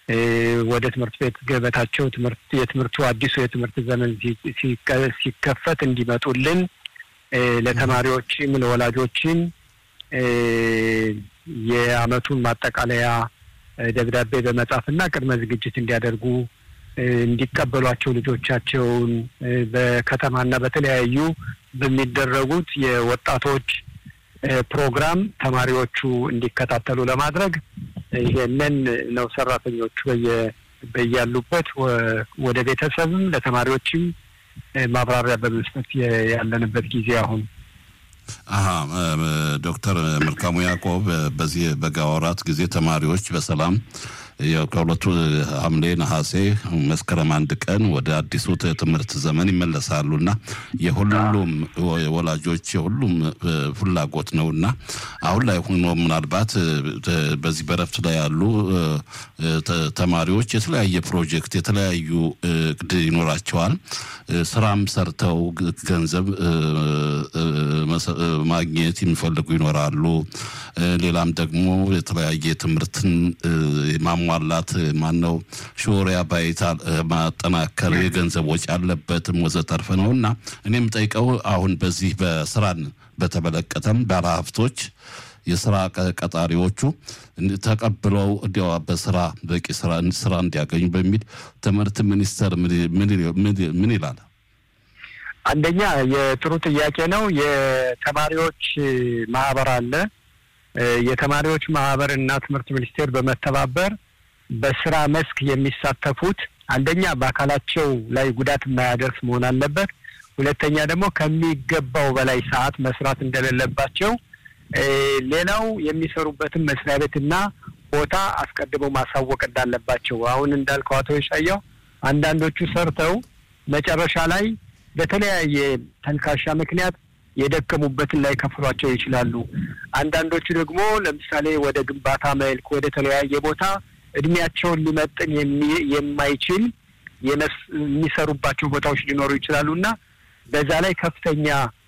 ወደ ትምህርት ቤት ገበታቸው ትምህርት የትምህርቱ አዲሱ የትምህርት ዘመን ሲከፈት እንዲመጡልን ለተማሪዎችም ለወላጆችም የዓመቱን ማጠቃለያ ደብዳቤ በመጻፍና ቅድመ ዝግጅት እንዲያደርጉ እንዲቀበሏቸው ልጆቻቸውን በከተማና በተለያዩ በሚደረጉት የወጣቶች ፕሮግራም ተማሪዎቹ እንዲከታተሉ ለማድረግ ይሄንን ነው ሰራተኞቹ በያሉበት ወደ ቤተሰብም ለተማሪዎችም ማብራሪያ በመስጠት ያለንበት ጊዜ አሁን አሀ ዶክተር መልካሙ ያዕቆብ በዚህ በጋ ወራት ጊዜ ተማሪዎች በሰላም ከሁለቱ ሐምሌ፣ ነሐሴ፣ መስከረም አንድ ቀን ወደ አዲሱ ትምህርት ዘመን ይመለሳሉ እና የሁሉም ወላጆች የሁሉም ፍላጎት ነው እና አሁን ላይ ሆኖ ምናልባት በዚህ በረፍት ላይ ያሉ ተማሪዎች የተለያየ ፕሮጀክት የተለያዩ እቅድ ይኖራቸዋል። ስራም ሰርተው ገንዘብ ማግኘት የሚፈልጉ ይኖራሉ። ሌላም ደግሞ የተለያየ ትምህርትን ማሟላት ማነው ሾሪያ ባይታ ማጠናከር የገንዘብ ወጪ አለበትም ወዘተርፈ ነው እና እኔም ጠይቀው አሁን በዚህ በስራን በተመለከተም ባለሀብቶች የስራ ቀጣሪዎቹ ተቀብለው እንዲያው በስራ በቂ ስራ እንዲያገኙ በሚል ትምህርት ሚኒስቴር ምን ይላል? አንደኛ የጥሩ ጥያቄ ነው። የተማሪዎች ማህበር አለ። የተማሪዎች ማህበር እና ትምህርት ሚኒስቴር በመተባበር በስራ መስክ የሚሳተፉት አንደኛ በአካላቸው ላይ ጉዳት የማያደርስ መሆን አለበት። ሁለተኛ ደግሞ ከሚገባው በላይ ሰዓት መስራት እንደሌለባቸው፣ ሌላው የሚሰሩበትን መስሪያ ቤትና ቦታ አስቀድመው ማሳወቅ እንዳለባቸው። አሁን እንዳልከው አቶ የሻያው አንዳንዶቹ ሰርተው መጨረሻ ላይ በተለያየ ተልካሻ ምክንያት የደከሙበትን ላይ ከፍሏቸው ይችላሉ። አንዳንዶቹ ደግሞ ለምሳሌ ወደ ግንባታ መልክ ወደ ተለያየ ቦታ እድሜያቸውን ሊመጥን የማይችል የሚሰሩባቸው ቦታዎች ሊኖሩ ይችላሉ እና በዛ ላይ ከፍተኛ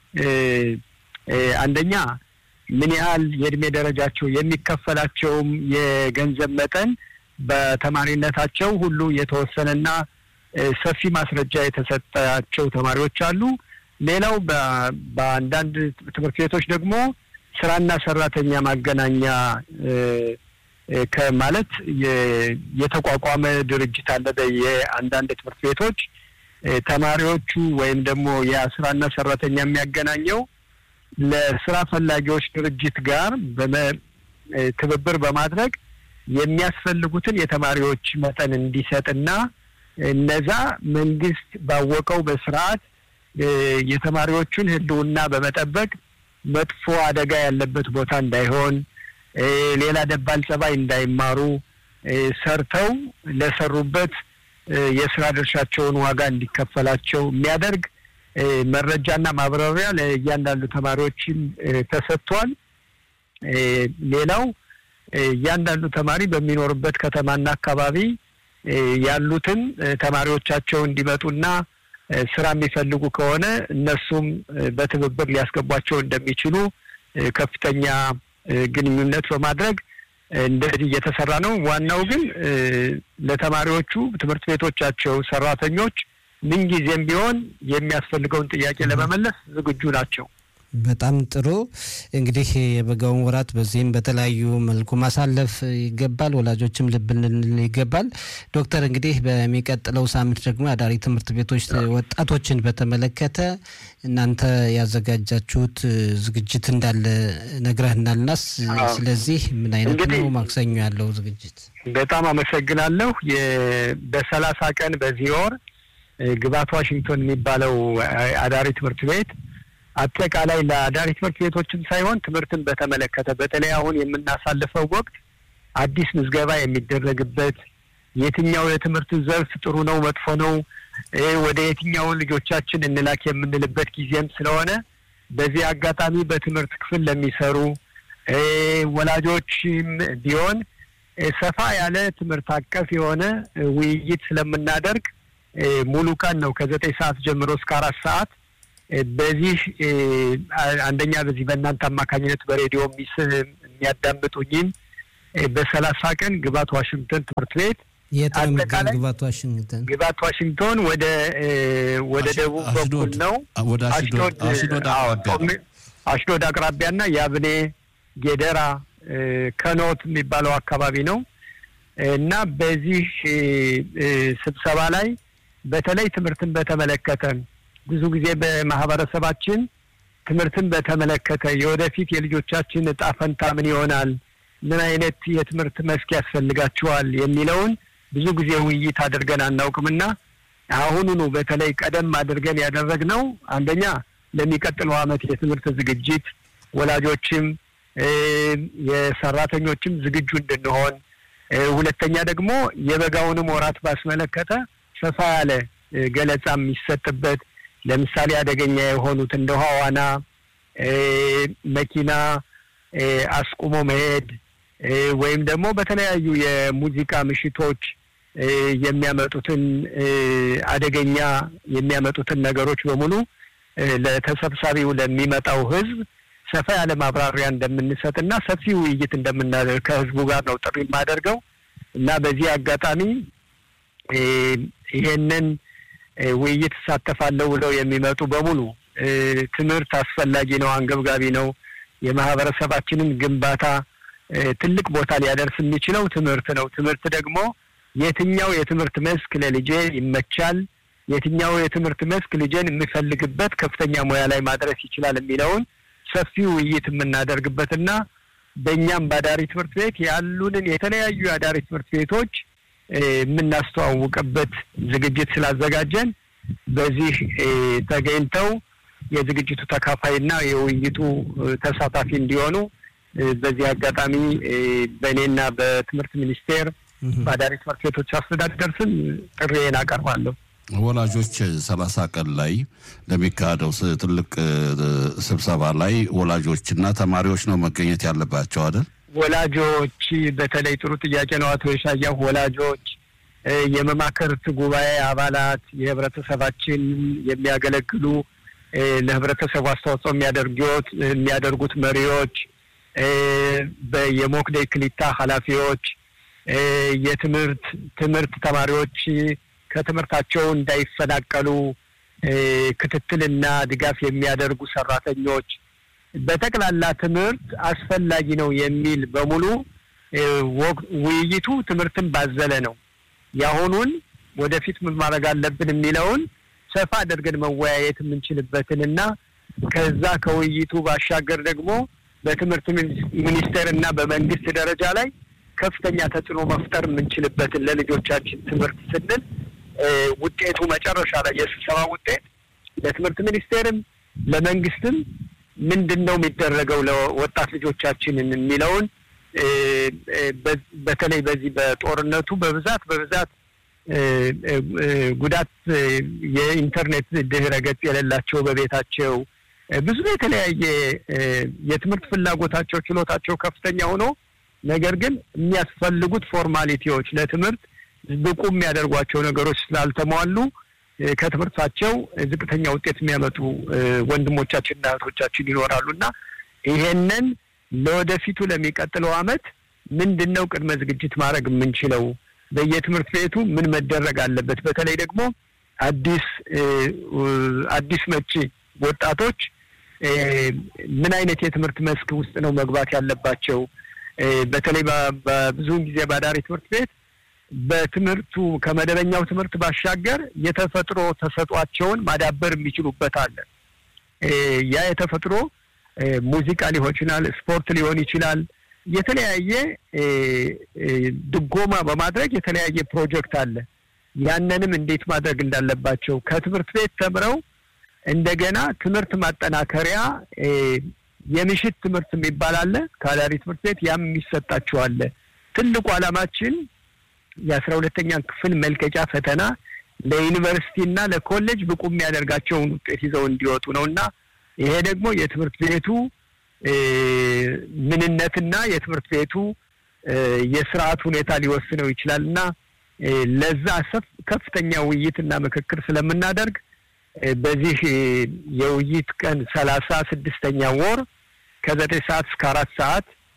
አንደኛ ምን ያህል የእድሜ ደረጃቸው የሚከፈላቸውም የገንዘብ መጠን በተማሪነታቸው ሁሉ የተወሰነና ሰፊ ማስረጃ የተሰጣቸው ተማሪዎች አሉ። ሌላው በአንዳንድ ትምህርት ቤቶች ደግሞ ስራና ሰራተኛ ማገናኛ ከማለት የተቋቋመ ድርጅት አለ። የአንዳንድ ትምህርት ቤቶች ተማሪዎቹ ወይም ደግሞ የስራና ሰራተኛ የሚያገናኘው ለስራ ፈላጊዎች ድርጅት ጋር ትብብር በማድረግ የሚያስፈልጉትን የተማሪዎች መጠን እንዲሰጥና እነዛ መንግስት ባወቀው በስርዓት የተማሪዎቹን ሕልውና በመጠበቅ መጥፎ አደጋ ያለበት ቦታ እንዳይሆን፣ ሌላ ደባል ጸባይ እንዳይማሩ ሰርተው ለሰሩበት የስራ ድርሻቸውን ዋጋ እንዲከፈላቸው የሚያደርግ መረጃና ማብራሪያ ለእያንዳንዱ ተማሪዎችም ተሰጥቷል። ሌላው እያንዳንዱ ተማሪ በሚኖርበት ከተማና አካባቢ ያሉትን ተማሪዎቻቸው እንዲመጡና ስራ የሚፈልጉ ከሆነ እነሱም በትብብር ሊያስገቧቸው እንደሚችሉ ከፍተኛ ግንኙነት በማድረግ እንደዚህ እየተሰራ ነው። ዋናው ግን ለተማሪዎቹ ትምህርት ቤቶቻቸው ሰራተኞች ምንጊዜም ቢሆን የሚያስፈልገውን ጥያቄ ለመመለስ ዝግጁ ናቸው። በጣም ጥሩ እንግዲህ የበጋውን ወራት በዚህም በተለያዩ መልኩ ማሳለፍ ይገባል። ወላጆችም ልብ ልንል ይገባል። ዶክተር እንግዲህ በሚቀጥለው ሳምንት ደግሞ የአዳሪ ትምህርት ቤቶች ወጣቶችን በተመለከተ እናንተ ያዘጋጃችሁት ዝግጅት እንዳለ ነግረህናልና ስለዚህ ምን አይነት ነው ማክሰኞ ያለው ዝግጅት? በጣም አመሰግናለሁ። በሰላሳ ቀን በዚህ ወር ግባት ዋሽንግቶን የሚባለው አዳሪ ትምህርት ቤት አጠቃላይ ለአዳሪ ትምህርት ቤቶችም ሳይሆን ትምህርትን በተመለከተ በተለይ አሁን የምናሳልፈው ወቅት አዲስ ምዝገባ የሚደረግበት የትኛው የትምህርት ዘርፍ ጥሩ ነው፣ መጥፎ ነው፣ ወደ የትኛው ልጆቻችን እንላክ የምንልበት ጊዜም ስለሆነ በዚህ አጋጣሚ በትምህርት ክፍል ለሚሰሩ ወላጆችም ቢሆን ሰፋ ያለ ትምህርት አቀፍ የሆነ ውይይት ስለምናደርግ ሙሉ ቀን ነው ከዘጠኝ ሰዓት ጀምሮ እስከ አራት ሰዓት በዚህ አንደኛ በዚህ በእናንተ አማካኝነት በሬዲዮ የሚያዳምጡኝም በሰላሳ ቀን ግባት ዋሽንግተን ትምህርት ቤት የት ነው የሚገኝ? ግባት ዋሽንግተን። ግባት ዋሽንግቶን ወደ ወደ ደቡብ በኩል ነው። ወደ አሽዶድ አቅራቢያ አሽዶድ አቅራቢያና የአብኔ ጌደራ ከኖት የሚባለው አካባቢ ነው እና በዚህ ስብሰባ ላይ በተለይ ትምህርትን በተመለከተ ብዙ ጊዜ በማህበረሰባችን ትምህርትን በተመለከተ የወደፊት የልጆቻችን እጣ ፈንታ ምን ይሆናል፣ ምን አይነት የትምህርት መስክ ያስፈልጋቸዋል የሚለውን ብዙ ጊዜ ውይይት አድርገን አናውቅምና አሁኑኑ በተለይ ቀደም አድርገን ያደረግነው አንደኛ ለሚቀጥለው ዓመት የትምህርት ዝግጅት ወላጆችም የሰራተኞችም ዝግጁ እንድንሆን፣ ሁለተኛ ደግሞ የበጋውንም ወራት ባስመለከተ ሰፋ ያለ ገለጻ የሚሰጥበት ለምሳሌ አደገኛ የሆኑት እንደ ውሃ ዋና፣ መኪና አስቁሞ መሄድ ወይም ደግሞ በተለያዩ የሙዚቃ ምሽቶች የሚያመጡትን አደገኛ የሚያመጡትን ነገሮች በሙሉ ለተሰብሳቢው ለሚመጣው ሕዝብ ሰፋ ያለ ማብራሪያ እንደምንሰጥና ሰፊ ውይይት እንደምናደርግ ከሕዝቡ ጋር ነው ጥሪ የማደርገው እና በዚህ አጋጣሚ ይሄንን ውይይት እሳተፋለሁ ብለው የሚመጡ በሙሉ ትምህርት አስፈላጊ ነው፣ አንገብጋቢ ነው። የማህበረሰባችንን ግንባታ ትልቅ ቦታ ሊያደርስ የሚችለው ትምህርት ነው። ትምህርት ደግሞ የትኛው የትምህርት መስክ ለልጄ ይመቻል፣ የትኛው የትምህርት መስክ ልጄን የሚፈልግበት ከፍተኛ ሙያ ላይ ማድረስ ይችላል የሚለውን ሰፊ ውይይት የምናደርግበትና በእኛም በአዳሪ ትምህርት ቤት ያሉንን የተለያዩ የአዳሪ ትምህርት ቤቶች የምናስተዋውቅበት ዝግጅት ስላዘጋጀን በዚህ ተገኝተው የዝግጅቱ ተካፋይና የውይይቱ ተሳታፊ እንዲሆኑ በዚህ አጋጣሚ በእኔና በትምህርት ሚኒስቴር በአዳሪ ትምህርት ቤቶች አስተዳደር ስም ጥሪዬን አቀርባለሁ። ወላጆች ሰላሳ ቀን ላይ ለሚካሄደው ትልቅ ስብሰባ ላይ ወላጆችና ተማሪዎች ነው መገኘት ያለባቸው አይደል? ወላጆች በተለይ ጥሩ ጥያቄ ነው አቶ የሻያሁ። ወላጆች፣ የመማክርት ጉባኤ አባላት፣ የህብረተሰባችን የሚያገለግሉ ለህብረተሰቡ አስተዋጽኦ የሚያደርጉት የሚያደርጉት መሪዎች፣ የሞክዴ ክሊታ ኃላፊዎች፣ የትምህርት ትምህርት ተማሪዎች ከትምህርታቸው እንዳይፈናቀሉ ክትትልና ድጋፍ የሚያደርጉ ሰራተኞች በጠቅላላ ትምህርት አስፈላጊ ነው የሚል በሙሉ ውይይቱ ትምህርትን ባዘለ ነው። የአሁኑን ወደፊት ምን ማድረግ አለብን የሚለውን ሰፋ አድርገን መወያየት የምንችልበትን እና ከዛ ከውይይቱ ባሻገር ደግሞ በትምህርት ሚኒስቴር እና በመንግስት ደረጃ ላይ ከፍተኛ ተጽዕኖ መፍጠር የምንችልበትን ለልጆቻችን ትምህርት ስንል ውጤቱ መጨረሻ ላይ የስብሰባ ውጤት ለትምህርት ሚኒስቴርም ለመንግስትም ምንድን ነው የሚደረገው ለወጣት ልጆቻችንን የሚለውን በተለይ በዚህ በጦርነቱ በብዛት በብዛት ጉዳት የኢንተርኔት ድህረ ገጽ የሌላቸው በቤታቸው ብዙ የተለያየ የትምህርት ፍላጎታቸው ችሎታቸው ከፍተኛ ሆኖ ነገር ግን የሚያስፈልጉት ፎርማሊቲዎች ለትምህርት ብቁ የሚያደርጓቸው ነገሮች ስላልተሟሉ ከትምህርታቸው ዝቅተኛ ውጤት የሚያመጡ ወንድሞቻችንና እህቶቻችን ይኖራሉ እና ይሄንን ለወደፊቱ ለሚቀጥለው ዓመት ምንድን ነው ቅድመ ዝግጅት ማድረግ የምንችለው? በየትምህርት ቤቱ ምን መደረግ አለበት? በተለይ ደግሞ አዲስ አዲስ መጪ ወጣቶች ምን አይነት የትምህርት መስክ ውስጥ ነው መግባት ያለባቸው? በተለይ በብዙውን ጊዜ በአዳሪ ትምህርት ቤት በትምህርቱ ከመደበኛው ትምህርት ባሻገር የተፈጥሮ ተሰጧቸውን ማዳበር የሚችሉበት አለ። ያ የተፈጥሮ ሙዚቃ ሊሆን ይችላል፣ ስፖርት ሊሆን ይችላል። የተለያየ ድጎማ በማድረግ የተለያየ ፕሮጀክት አለ። ያንንም እንዴት ማድረግ እንዳለባቸው ከትምህርት ቤት ተምረው እንደገና ትምህርት ማጠናከሪያ የምሽት ትምህርት የሚባል አለ ከአዳሪ ትምህርት ቤት ያም የሚሰጣቸው አለ። ትልቁ ዓላማችን የአስራ ሁለተኛ ክፍል መልቀቂያ ፈተና ለዩኒቨርሲቲ እና ለኮሌጅ ብቁ የሚያደርጋቸውን ውጤት ይዘው እንዲወጡ ነው እና ይሄ ደግሞ የትምህርት ቤቱ ምንነትና የትምህርት ቤቱ የስርዓት ሁኔታ ሊወስነው ይችላል እና ለዛ ከፍተኛ ውይይትና ምክክር ስለምናደርግ በዚህ የውይይት ቀን ሰላሳ ስድስተኛ ወር ከዘጠኝ ሰዓት እስከ አራት ሰዓት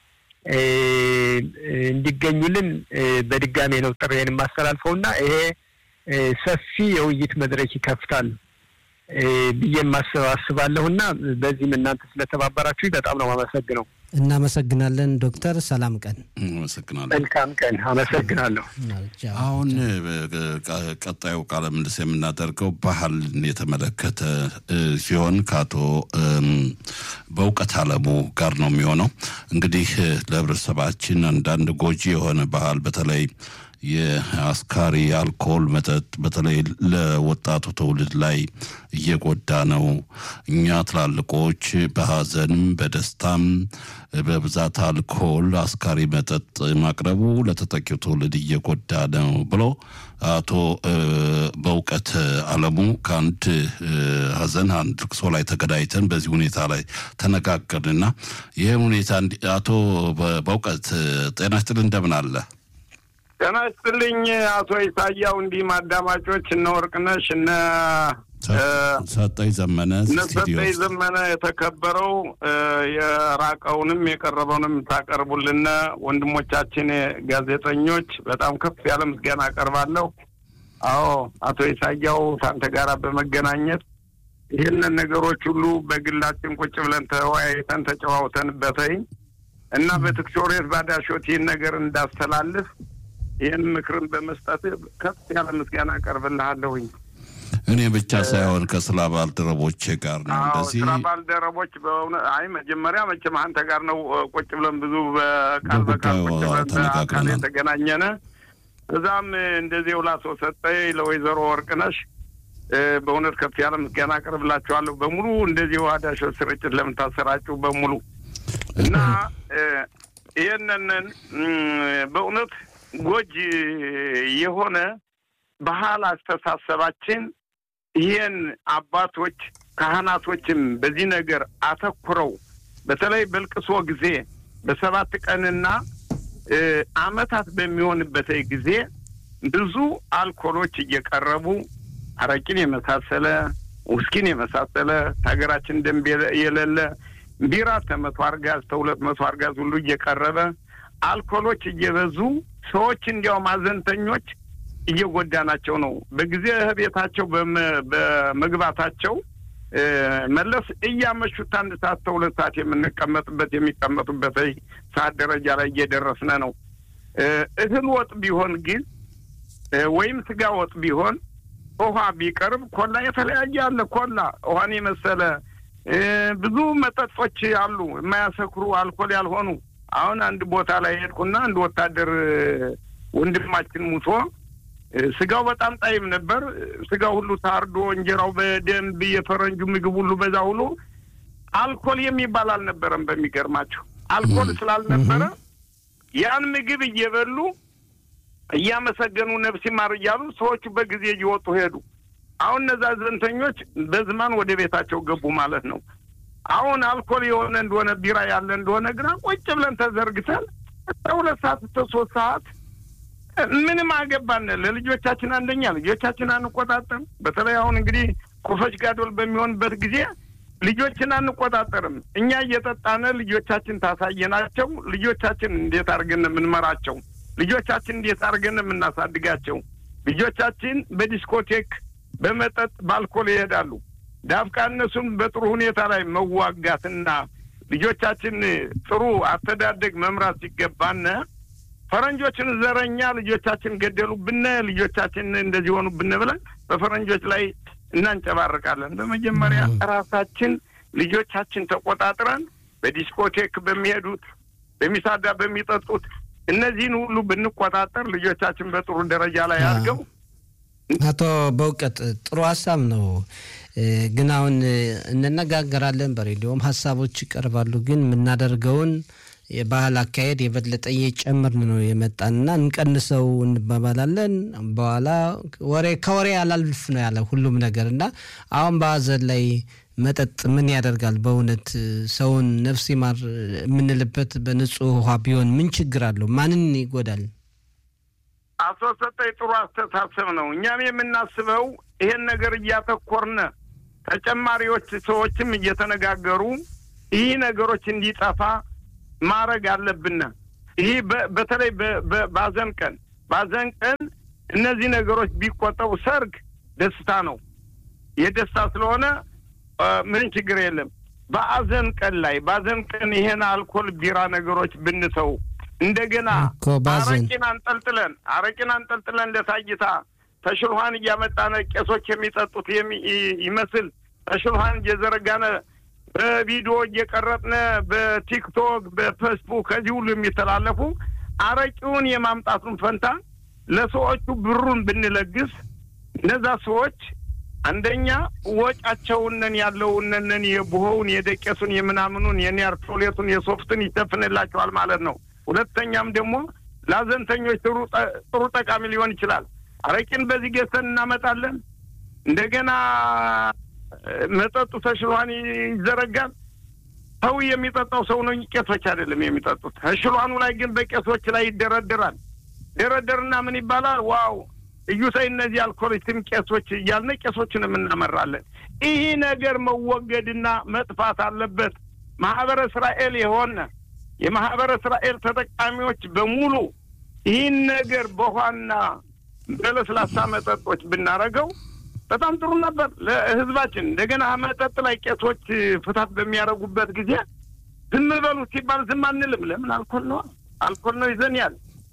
እንዲገኙልን በድጋሜ ነው ጥሬን የማስተላልፈው እና ይሄ ሰፊ የውይይት መድረክ ይከፍታል ብዬ አስባለሁ እና በዚህም እናንተ ስለተባበራችሁ በጣም ነው አመሰግነው። እናመሰግናለን ዶክተር። ሰላም ቀን። አመሰግናለሁ። መልካም ቀን። አመሰግናለሁ። አሁን ቀጣዩ ቃለ ምልልስ የምናደርገው ባህልን የተመለከተ ሲሆን ከአቶ በእውቀት አለሙ ጋር ነው የሚሆነው። እንግዲህ ለህብረተሰባችን አንዳንድ ጎጂ የሆነ ባህል በተለይ የአስካሪ አልኮል መጠጥ በተለይ ለወጣቱ ትውልድ ላይ እየጎዳ ነው። እኛ ትላልቆች በሀዘንም በደስታም በብዛት አልኮል አስካሪ መጠጥ ማቅረቡ ለተጠቂው ትውልድ እየጎዳ ነው ብሎ አቶ በእውቀት አለሙ ከአንድ ሀዘን አንድ ልቅሶ ላይ ተገዳይተን በዚህ ሁኔታ ላይ ተነጋገርንና ይህም ሁኔታ አቶ በእውቀት ጤና ይስጥልኝ እንደምን አለ? ጤና ይስጥልኝ አቶ ኢሳያው፣ እንዲህም አዳማጮች እነ ወርቅነሽ እነ ሰጠኝ ዘመነ እነ ሰጠኝ ዘመነ የተከበረው የራቀውንም የቀረበውንም ታቀርቡልን ወንድሞቻችን ጋዜጠኞች በጣም ከፍ ያለ ምስጋና አቀርባለሁ። አዎ አቶ ኢሳያው ከአንተ ጋር በመገናኘት ይህንን ነገሮች ሁሉ በግላችን ቁጭ ብለን ተወያይተን ተጨዋውተንበተይ እና በትክሾሬት ባዳሾት ይህን ነገር እንዳስተላልፍ ይህን ምክርን በመስጠት ከፍ ያለ ምስጋና አቀርብልሃለሁኝ። እኔ ብቻ ሳይሆን ከስራ ባልደረቦቼ ጋር ነው እንደዚህ ስራ ባልደረቦች በእውነት አይ መጀመሪያ መቼም አንተ ጋር ነው ቁጭ ብለን ብዙ በቃል በቃል ቁጭ ብለን በአካል የተገናኘነ እዛም እንደዚህ ውላሶ ሰጠኝ ለወይዘሮ ወርቅነሽ በእውነት ከፍ ያለ ምስጋና አቀርብላችኋለሁ በሙሉ እንደዚህ ዋዳሾ ስርጭት ለምታሰራጩ በሙሉ እና ይህንን በእውነት ጎጂ የሆነ ባህል አስተሳሰባችን ይህን አባቶች ካህናቶችም በዚህ ነገር አተኩረው በተለይ በልቅሶ ጊዜ በሰባት ቀንና ዓመታት በሚሆንበት ጊዜ ብዙ አልኮሎች እየቀረቡ አረቂን የመሳሰለ ውስኪን የመሳሰለ ሀገራችን ደንብ የሌለ ቢራ ከመቶ አርጋዝ ከሁለት መቶ አርጋዝ ሁሉ እየቀረበ አልኮሎች እየበዙ ሰዎች እንዲያውም አዘንተኞች እየጎዳናቸው ነው። በጊዜ ቤታቸው በመግባታቸው መለስ እያመሹት አንድ ሰዓት ከሁለት ሰዓት የምንቀመጥበት የሚቀመጡበት ሰዓት ደረጃ ላይ እየደረስነ ነው። እህል ወጥ ቢሆን ግን ወይም ስጋ ወጥ ቢሆን ውሃ ቢቀርብ ኮላ የተለያየ አለ። ኮላ ውሃን የመሰለ ብዙ መጠጦች አሉ፣ የማያሰክሩ አልኮል ያልሆኑ። አሁን አንድ ቦታ ላይ ሄድኩና አንድ ወታደር ወንድማችን ሙቶ ስጋው በጣም ጣይም ነበር። ስጋው ሁሉ ታርዶ እንጀራው በደንብ የፈረንጁ ምግብ ሁሉ በዛ ሁሉ አልኮል የሚባል አልነበረም። በሚገርማቸው አልኮል ስላልነበረ ያን ምግብ እየበሉ እያመሰገኑ ነፍስ ይማር እያሉ ሰዎቹ በጊዜ እየወጡ ሄዱ። አሁን እነዛ ዘንተኞች በዝማን ወደ ቤታቸው ገቡ ማለት ነው። አሁን አልኮል የሆነ እንደሆነ ቢራ ያለ እንደሆነ ግና ቁጭ ብለን ተዘርግተን ሁለት ሰዓት እስከ ሶስት ሰዓት ምንም አገባን። ለልጆቻችን አንደኛ ልጆቻችን አንቆጣጠርም። በተለይ አሁን እንግዲህ ኮፈች ጋዶል በሚሆንበት ጊዜ ልጆችን አንቆጣጠርም። እኛ እየጠጣነ ልጆቻችን ታሳየናቸው። ልጆቻችን እንዴት አድርገን የምንመራቸው? ልጆቻችን እንዴት አድርገን የምናሳድጋቸው? ልጆቻችን በዲስኮቴክ በመጠጥ በአልኮል ይሄዳሉ። ዳፍቃ እነሱን በጥሩ ሁኔታ ላይ መዋጋትና ልጆቻችን ጥሩ አስተዳደግ መምራት ሲገባነ ፈረንጆችን ዘረኛ ልጆቻችን ገደሉብን፣ ልጆቻችን እንደዚህ ሆኑብን ብለን በፈረንጆች ላይ እናንጨባርቃለን። በመጀመሪያ ራሳችን ልጆቻችን ተቆጣጥረን በዲስኮቴክ በሚሄዱት በሚሳዳ በሚጠጡት እነዚህን ሁሉ ብንቆጣጠር ልጆቻችን በጥሩ ደረጃ ላይ አድርገው አቶ በእውቀት ጥሩ ሀሳብ ነው። ግን አሁን እንነጋገራለን፣ በሬዲዮም ሀሳቦች ይቀርባሉ። ግን የምናደርገውን የባህል አካሄድ የበለጠ እየጨመርን ነው የመጣንና እንቀንሰው እንባባላለን። በኋላ ወሬ ከወሬ አላልፍ ነው ያለ ሁሉም ነገር እና አሁን በሀዘን ላይ መጠጥ ምን ያደርጋል? በእውነት ሰውን ነፍስ ይማር የምንልበት በንጹህ ውሃ ቢሆን ምን ችግር አለው? ማንን ይጎዳል? አቶ ሰጠኝ ጥሩ አስተሳሰብ ነው። እኛም የምናስበው ይሄን ነገር እያተኮርነ ተጨማሪዎች ሰዎችም እየተነጋገሩ ይህ ነገሮች እንዲጠፋ ማድረግ አለብን። ይህ በተለይ በአዘን ቀን በአዘን ቀን እነዚህ ነገሮች ቢቆጠቡ፣ ሰርግ ደስታ ነው። የደስታ ስለሆነ ምንም ችግር የለም። በአዘን ቀን ላይ በአዘን ቀን ይሄን አልኮል ቢራ ነገሮች ብንተው እንደገና አረቂን አንጠልጥለን አረቂን አንጠልጥለን ለታይታ ተሽልኋን እያመጣነ ቄሶች የሚጠጡት ይመስል ተሽልኋን እየዘረጋነ በቪዲዮ እየቀረጥነ በቲክቶክ በፌስቡክ ከዚህ ሁሉ የሚተላለፉ አረቂውን የማምጣቱን ፈንታ ለሰዎቹ ብሩን ብንለግስ እነዛ ሰዎች አንደኛ ወጫቸውነን ያለውነን የቡሆውን የደቄሱን የምናምኑን የኒያርቶሌቱን የሶፍትን ይሸፍንላቸዋል ማለት ነው። ሁለተኛም ደግሞ ለአዘንተኞች ጥሩ ጠቃሚ ሊሆን ይችላል። አረቂን በዚህ ገዝተን እናመጣለን። እንደገና መጠጡ ተሽሏን ይዘረጋል። ሰው የሚጠጣው ሰው ነው፣ ቄሶች አይደለም የሚጠጡት። ተሽሏኑ ላይ ግን በቄሶች ላይ ይደረደራል። ደረደርና ምን ይባላል? ዋው እዩሳይ እነዚህ አልኮሊስትም ቄሶች እያልን ቄሶችንም እናመራለን። ይህ ነገር መወገድና መጥፋት አለበት። ማህበረ እስራኤል የሆነ የማህበረ እስራኤል ተጠቃሚዎች በሙሉ ይህን ነገር በውሃና በለስላሳ መጠጦች ብናረገው በጣም ጥሩ ነበር ለህዝባችን። እንደገና መጠጥ ላይ ቄሶች ፍታት በሚያደርጉበት ጊዜ ዝም በሉ ሲባል ዝም አንልም። ለምን? አልኮል ነው፣ አልኮል ነው ይዘን ያል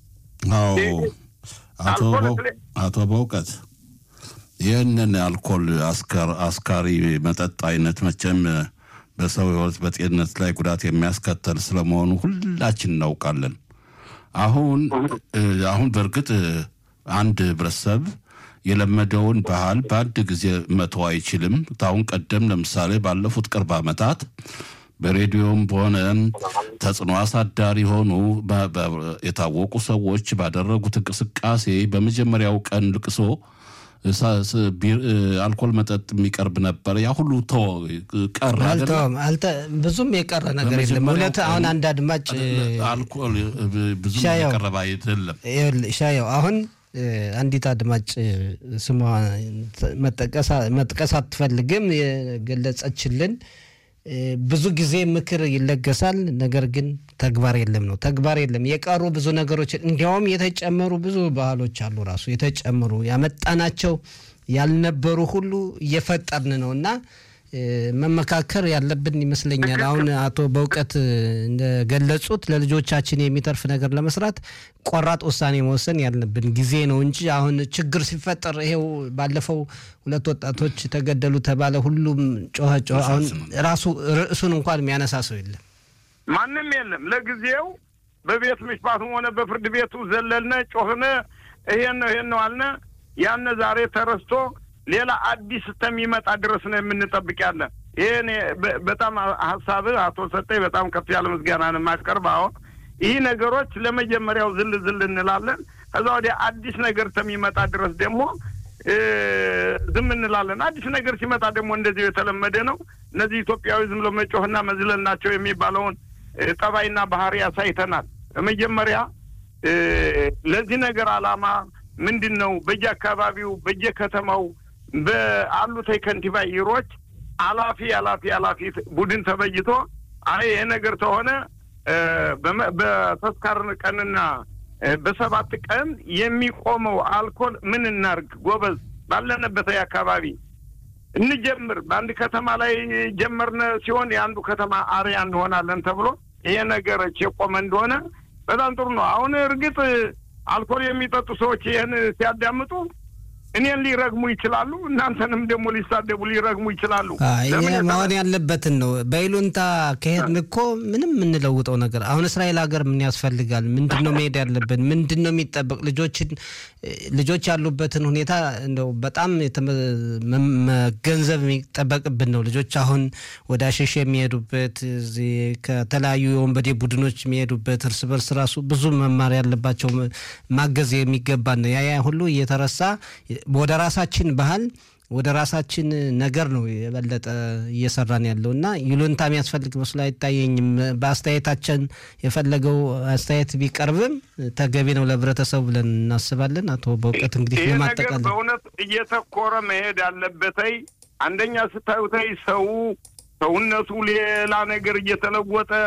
አቶ በእውቀት ይህንን አልኮል አስካሪ መጠጥ አይነት መቼም በሰው ህይወት በጤንነት ላይ ጉዳት የሚያስከተል ስለመሆኑ ሁላችን እናውቃለን። አሁን አሁን በእርግጥ አንድ ህብረተሰብ የለመደውን ባህል በአንድ ጊዜ መተው አይችልም። ታሁን ቀደም ለምሳሌ ባለፉት ቅርብ ዓመታት በሬዲዮም በሆነ ተጽዕኖ አሳዳሪ የሆኑ የታወቁ ሰዎች ባደረጉት እንቅስቃሴ በመጀመሪያው ቀን ልቅሶ አልኮል መጠጥ የሚቀርብ ነበር። ያ ሁሉ ቀረ። ብዙም የቀረ ነገር የለም። እውነት አሁን አንድ አድማጭ አልኮል ብዙም የቀረበ አይደለም። ሻየው አሁን አንዲት አድማጭ ስሟ መጥቀስ አትፈልግም የገለጸችልን ብዙ ጊዜ ምክር ይለገሳል፣ ነገር ግን ተግባር የለም ነው። ተግባር የለም። የቀሩ ብዙ ነገሮች እንዲያውም የተጨመሩ ብዙ ባህሎች አሉ። ራሱ የተጨመሩ ያመጣናቸው ያልነበሩ ሁሉ እየፈጠርን ነው እና መመካከር ያለብን ይመስለኛል። አሁን አቶ በእውቀት እንደገለጹት ለልጆቻችን የሚተርፍ ነገር ለመስራት ቆራጥ ውሳኔ መወሰን ያለብን ጊዜ ነው እንጂ አሁን ችግር ሲፈጠር ይሄው ባለፈው ሁለት ወጣቶች ተገደሉ ተባለ፣ ሁሉም ጮኸ ጮኸ። አሁን ራሱ ርዕሱን እንኳን የሚያነሳ ሰው የለም፣ ማንም የለም። ለጊዜው በቤት ምሽፋቱም ሆነ በፍርድ ቤቱ ዘለልነ፣ ጮህነ፣ ይሄን ነው ይሄን ነው አልነ። ያነ ዛሬ ተረስቶ ሌላ አዲስ እስከሚመጣ ድረስ ነው የምንጠብቅ ያለን። ይህን በጣም ሀሳብህ አቶ ሰጠኝ በጣም ከፍ ያለ ምስጋናን የማቀርብ አሁን ይህ ነገሮች ለመጀመሪያው ዝል ዝል እንላለን። ከዛ ወዲያ አዲስ ነገር እስከሚመጣ ድረስ ደግሞ ዝም እንላለን። አዲስ ነገር ሲመጣ ደግሞ እንደዚሁ የተለመደ ነው። እነዚህ ኢትዮጵያዊ ዝም ብሎ መጮህና መዝለል ናቸው የሚባለውን ጠባይና ባህሪ ያሳይተናል። በመጀመሪያ ለዚህ ነገር ዓላማ ምንድን ነው? በየአካባቢው በየከተማው በአሉት ከንቲባ ይሮች አላፊ አላፊ አላፊ ቡድን ተበይቶ አይ ይሄ ነገር ተሆነ በተስካር ቀንና በሰባት ቀን የሚቆመው አልኮል ምን እናርግ ጎበዝ፣ ባለንበት አካባቢ እንጀምር። በአንድ ከተማ ላይ ጀመርነ ሲሆን የአንዱ ከተማ አርያ እንሆናለን ተብሎ ይሄ ነገሮች የቆመ እንደሆነ በጣም ጥሩ ነው። አሁን እርግጥ አልኮል የሚጠጡ ሰዎች ይህን ሲያዳምጡ እኔን ሊረግሙ ይችላሉ። እናንተንም ደግሞ ሊሳደቡ ሊረግሙ ይችላሉ። ይህ መሆን ያለበትን ነው። በይሉንታ ከሄድን እኮ ምንም የምንለውጠው ነገር አሁን እስራኤል ሀገር ምን ያስፈልጋል? ምንድን ነው መሄድ ያለብን? ምንድን ነው የሚጠበቅ? ልጆችን ልጆች ያሉበትን ሁኔታ እንደው በጣም መገንዘብ የሚጠበቅብን ነው። ልጆች አሁን ወደ አሸሽ የሚሄዱበት ከተለያዩ የወንበዴ ቡድኖች የሚሄዱበት እርስ በርስ ራሱ ብዙ መማር ያለባቸው ማገዝ የሚገባን ነው። ያ ያ ሁሉ እየተረሳ ወደ ራሳችን ባህል ወደ ራሳችን ነገር ነው የበለጠ እየሰራን ያለው እና ይሉንታ የሚያስፈልግ መስሎ አይታየኝም። በአስተያየታችን የፈለገው አስተያየት ቢቀርብም ተገቢ ነው ለህብረተሰቡ ብለን እናስባለን። አቶ በእውቀት እንግዲህ ይህ ነገር ለማጠቃለል በእውነት እየተኮረ መሄድ አለበተይ አንደኛ ስታዩተይ ሰው ሰውነቱ ሌላ ነገር እየተለወጠ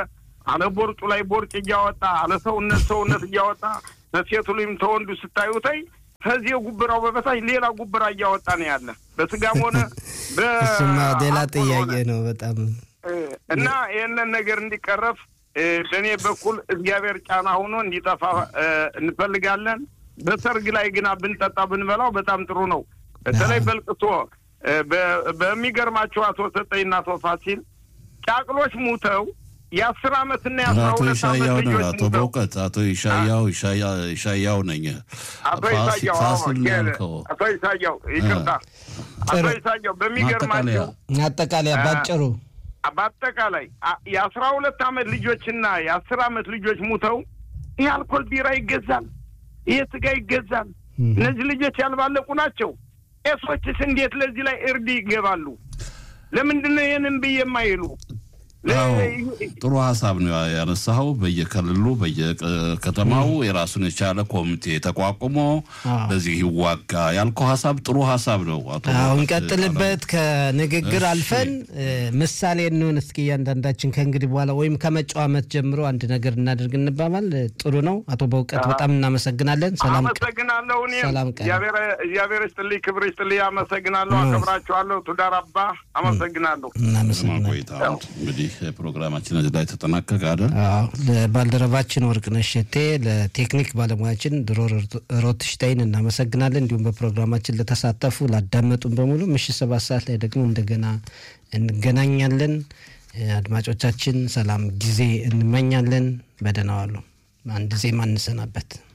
አለ ቦርጩ ላይ ቦርጭ እያወጣ አለ ሰውነት ሰውነት እያወጣ በሴቱ ላይም ተወንዱ ስታዩተይ ከዚህ ጉብራው በበታች ሌላ ጉብራ እያወጣ ነው ያለ በስጋም ሆነ እሱማ ሌላ በአልኮል ጥያቄ ሆነ። ነው በጣም እና ይህንን ነገር እንዲቀረፍ እ፣ በእኔ በኩል እግዚአብሔር ጫና ሆኖ እንዲጠፋ እ፣ እንፈልጋለን። በሰርግ ላይ ግና ብንጠጣ ብንበላው በጣም ጥሩ ነው። በተለይ በልቅሶ እ፣ በ- በሚገርማቸው አቶ ሰጠኝና አቶ ፋሲል ጫቅሎች ሙተው የአስር አመትና የአስራ አቶ ሁለት አመት ይሻያው ነው ልጆች አቶ ሙተው በእውቀት አቶ ይሻያው ይሻያ- ይሻያው ነኝ አቶ ፋሲ- ይሳያው ፋሲል አዎ፣ ያልከው አቶ ይሳያው ይቅርታ፣ አቶ ጥሩ። ይሳያው ማጠቃለያ በሚገርማቸው አጠቃላይ ባጭሩ በአጠቃላይ አ- የአስራ ሁለት አመት ልጆችና የአስር አመት ልጆች ሙተው ይህ አልኮል ቢራ ይገዛል፣ ይህ ስጋ ይገዛል። እም። እነዚህ ልጆች ያልባለቁ ናቸው። ቄሶችስ እንዴት ለዚህ ላይ እርድ ይገባሉ? ለምንድን ነው ይህንን ብዬ የማይሉ አዎ ጥሩ ሀሳብ ነው ያነሳኸው። በየክልሉ በየከተማው የራሱን የቻለ ኮሚቴ ተቋቁሞ አዎ። በዚህ ይዋጋ ያልከው ሀሳብ ጥሩ ሀሳብ ነው። አቶ አሁን በእውቀት ቀጥልበት። ከንግግር እሺ። አልፈን እ፣ ምሳሌ እንሆን እስኪ እያንዳንዳችን ከእንግዲህ በኋላ ወይም ከመጪው ዓመት ጀምሮ አንድ ነገር እናደርግ እንባባል። እ፣ ጥሩ ነው። አቶ በእውቀት በጣም እናመሰግናለን። ሰላም ቀን። አመሰግናለሁ። እኔም ሰላም ቀን። እግዚአብሔር እግዚአብሔር ይስጥልኝ፣ ክብር ይስጥልኝ። አመሰግናለሁ፣ እም። አከብራችኋለሁ። ቱዳር አባ አመሰግናለሁ። ለማ እናመሰግናለን። ቆይታ እንግዲህ ፕሮግራማችን እዚህ ላይ ተጠናቀቀ አይደል? አዎ ለባልደረባችን ወርቅነሽ ሸቴ፣ ለቴክኒክ ባለሙያችን ድሮ ሮትሽታይን እናመሰግናለን። እንዲሁም በፕሮግራማችን ለተሳተፉ ላዳመጡን በሙሉ ምሽት ሰባት ሰዓት ላይ ደግሞ እንደገና እንገናኛለን። እ፣ አድማጮቻችን ሰላም ጊዜ እንመኛለን። በደህና ዋሉ። አንድ ዜማ እንሰናበት።